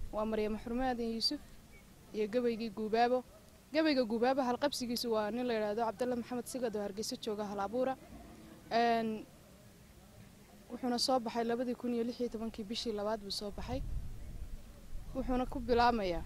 waa maryamo xurmaadan yuusuf iyo gabaygii guubaabo gabayga guubaabo halqabsigiisu waa nin la yidhaahdo cabdalla maxamed sigad oo hargeysa jooga hal abuura wuxuuna soo baxay labadii kun iyo lix iyo tobankii bishii labaad buu soo baxay wuxuuna ku bilaamayaa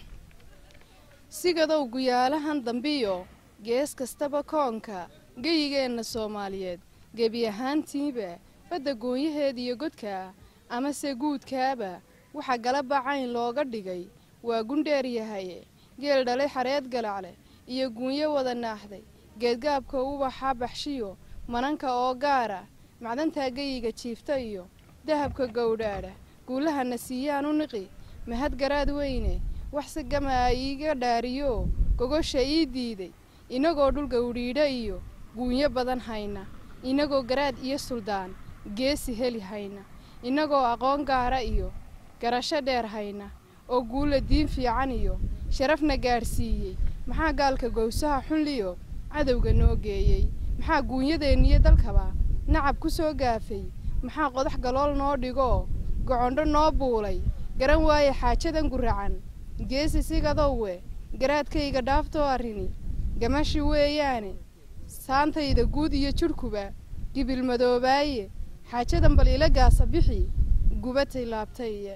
sigadow guyaalahan dambiyo gees kastaba koonka geyigeenna soomaaliyeed gebi ahaantiiba badda goonyaheeda iyo godka amase guudkaaba waxaa galaba cayn looga dhigay waa gundheer yahaye geel dhalay xareed galacle iyo guunyo wada naaxday geedgaabka ubaxa baxshiyo mananka oo gaara macdantaa geyiga jiifta iyo dahabka gowdhaadha guulahana siiyaan u niqi mahad garaad weyne wax si gamaa iiga dhaariyo gogosha ii diiday inagoo dhul gawdhiidha iyo guunyo badan hayna inagoo garaad iyo suldaan geesi heli hayna inagoo aqoon gaara iyo garasho dheer hayna oo guula diin fiican iyo sharafna gaadhsiiyey maxaa gaalka gowsaha xunliyo cadowga noo geeyey maxaa guunyadeenniyo dalkaba nacab ku soo gaafay maxaa qodax galool noo dhigoo gocondho noo buulay garan waaye xaajadan guracan geesi sigadowe garaadkayga dhaaftoo arrini gamashi weeyaane saantayda guud iyo jidhkuba gibil madoobaaye xaajadan bal ila gaasa bixi gubatay laabtaye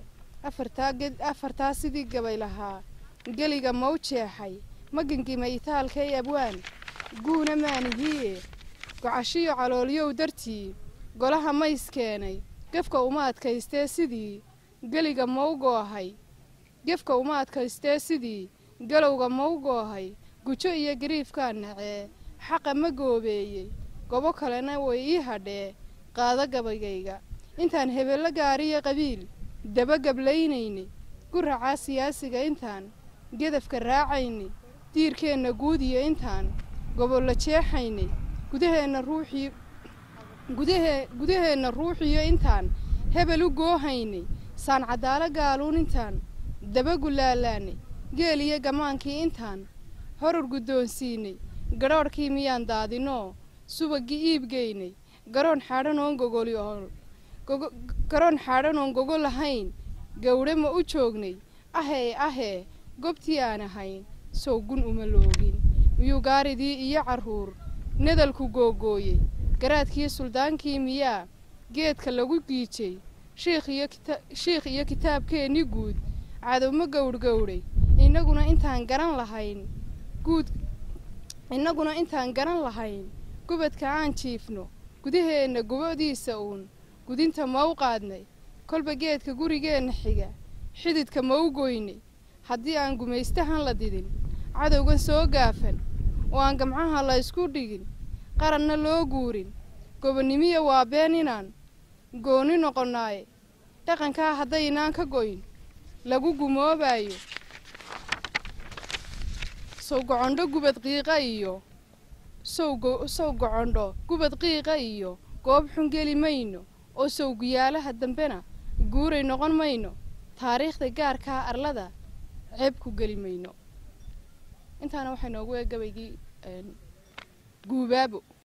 afartaa sidii gabay lahaa geliga mau jeexay magangima itaalkay abwaan guuna maanihiye gocashiyo caloolyow dartii golaha mays keenay gefka uma adkaystee sidii geliga mau goohay gefka uma adkaystee sidii galowga mau goohay gujo iyo gariifkaa nacee xaqa ma goobeeyey gobo kalena way ii hadhee qaado gabaygayga intaan hebello gaariyo qabiil daba gablaynaynay guracaa siyaasiga intaan gedafka raacaynay diirkeenna guud iyo intaan gobollo jeexaynay gudaheenna ruuxii gudahee gudaheenna ruuxiyo intaan hebel u goohaynay saan caddaalo gaaluun intaan daba gulaalaanay geel iyo gamaankii intaan horur guddoonsiinay gadhoodhkii miyaan daadinoo subaggii iibgeynay garoon xaadhan oon gogoli ool garoon xaadhan oon gogo lahayn gawdhe ma u joognay ahee ahee gobtii aan ahayn sow gun uma loogin miyuu gaaridii iyo carruur nadalku googooyey garaadkii suldaankii miyaa geedka lagu giijay shiikh iyo kitaabkeennii guud cadowma gowdhgowdhay innaguna intaan garan lahayn guud innaguna intaan garan lahayn gubadka aan jiifno gudaheenna gubadiisa uun gudinta mau qaadnay kolba geedka gurigeenna xiga xididka mau goynay haddii aan gumaystahan la didin cadowgan soo gaafan oo aan gamcaha la ysku dhigin qaranna loo guurin gobonnimiya waa been inaan gooni noqonnaaye dhaqankaa haddaynaan ka goyn lagu gumoobaayo sow gocondho gubad qiiqa iyo sow gocondho gubad qiiqa iyo goob xun geli mayno oo sow guyaalaha dambena guuray noqon mayno taariikhda gaarkaa arlada ceeb ku geli mayno intaana waxay noogu eeg gabaygii guubaabo